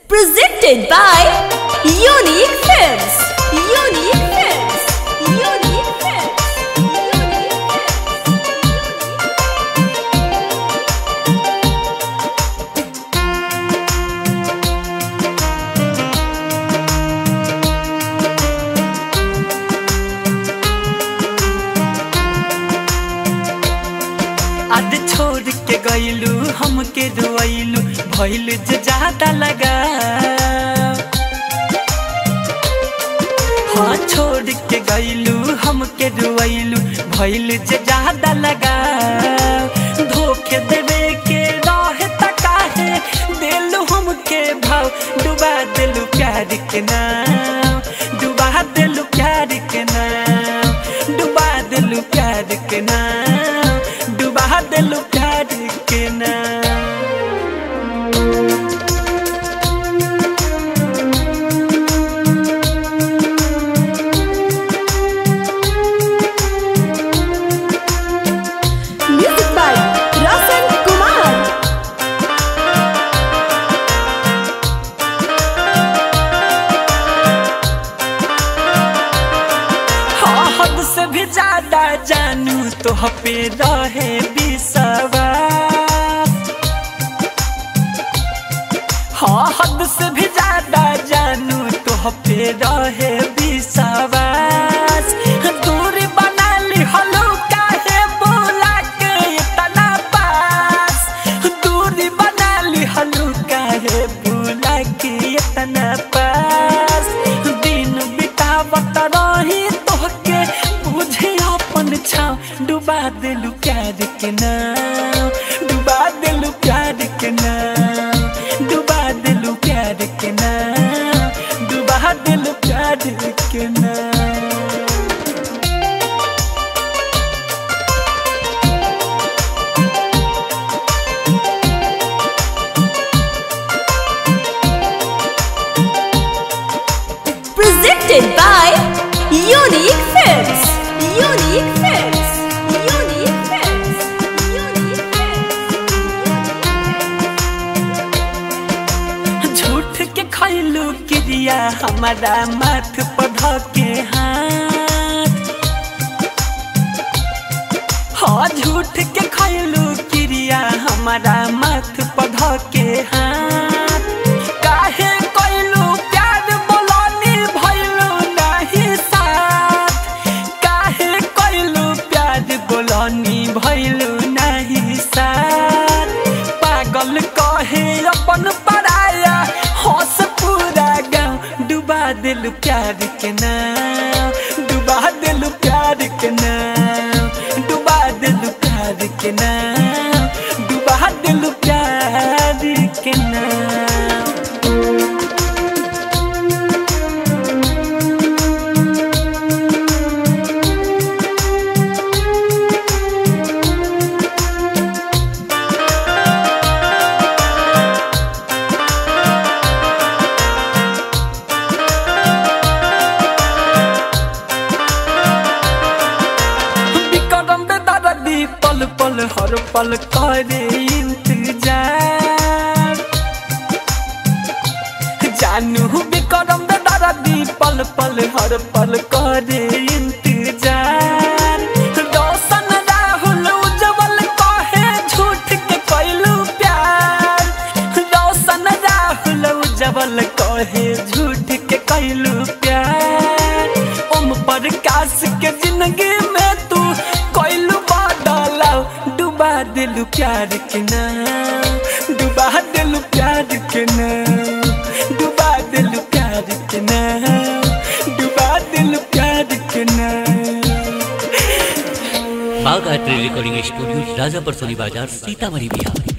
Presented by Unique Films. Unique Films. Unique Films. Unique Films. आज छोड़ के गईलू हमके रुआइलू भइल जे ज्यादा लगा हाँ छोड़ के गईलू हमके रुआइलू भइल जे ज्यादा लगा धोखे देवे के रहे तकाहे दिलू हमके भाव डुबा दिलू प्यार के नाम डुबा दिलू प्यार के नाम डुबा दिलू प्यार के नाम डुबा दिलू प्यार के नाम Music by Rasan Kumar. हाँ हद से भी ज्यादा जानू तो पे रहे विश्वास हाँ हद से भी ज्यादा जानू तो पे रहे विश्वास दूरी बना ली हलो काहे बोला के इतना पास दूरी बना ली हलो काहे बोला के इतना पास दिन बितावत रही तोहके बुझे अपन छाव डुबा दिलू प्यार के नाम डुबा दिलू प्यार के नाम डुबा दिलू प्यार के नाम डुबा दिलू प्यार के नाम Presented by Unique Films. Unique Films. Unique Films. Unique Films. झूठ के खैलू क्रिया हमारा माथ पध के हाथ हाँ झूठ के खैलू क्रिया हमारा माथ पध के हाथ काहे कैलू प्यार बोलनी भैलू नहीं साथ काहे कैलू प्यार बोलनी भैलू नहीं साथ पागल कहे अपन पराया हंस पूरा गाँव डुबा दिल प्यार के नाम डुबा दिल प्यार के नाम डुबा दिल प्यार के नाम डुबा दिल प्यार के नाम विक्रम बेदर्दी पल पल हर पल करे इंतजार जानू विक्रम बेदर्दी पल पल हर पल करे इंतजार रोशन राहुल उज्जवल कहे झूठ के कैलू प्यार रोशन राहुल उज्जवल कहे झूठ के कैलू प्यार ओम प्रकाश के जिंदगी में तू कैलू बदलाव डुबा दिलू प्यार के नाम डुबा दिलू प्यार के नाम डुबा दिलू प्यार के नाम डुबा दिलू प्यार के नाम Bagh art recording studio Rajapur Soni Bazar Sitamarhi Bihar